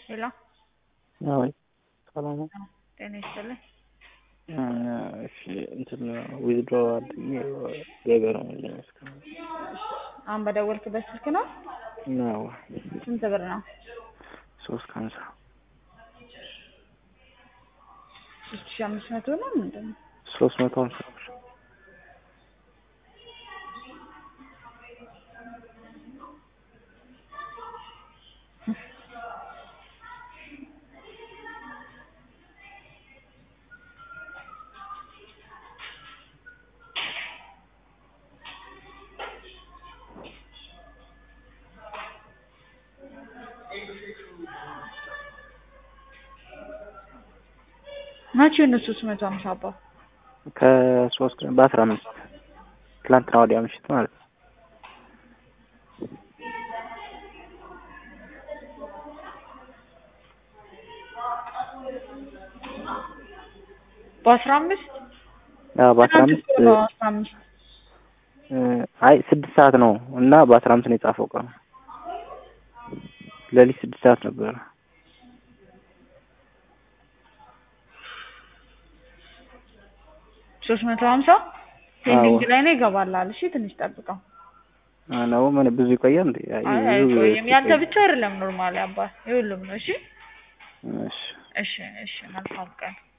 ሄሎ አይ ሰላም ነው። ጤና ይስጥልኝ። እሺ እንትን ዊዝድሮ አድርጌ ገቢ ነው ያለኝ እስካሁን አሁን በደወልክበት ስልክ ነው? ነው ስንት ብር ነው? ሶስት ከሀምሳ ሶስት ሺህ አምስት መቶ ነው ምንድን ነው? ሶስት መቶ ሀምሳ ብር መቼ ነው ሶስት መቶ ሀምሳ አባ? ከሶስት ቀን በአስራ አምስት ትላንትና ወዲያ ምሽት ማለት ነው። በአስራ አምስት አዎ በአስራ አምስት በአስራ አምስት አይ ስድስት ሰዓት ነው እና በአስራ አምስት ነው የጻፈው ቀኑ ሌሊት ስድስት ሰዓት ነበረ። ሶስት መቶ ሀምሳ ፔንዲንግ ላይ ነው ይገባላል። እሺ ትንሽ ጠብቀው። ነው ምን ብዙ ይቆያል እንዴ? አይ አይ ብዙ አይቆይም። ያንተ ብቻ አይደለም ኖርማሊ አባ የሁሉም ነው። እሺ እሺ እሺ እሺ መልካም ቀን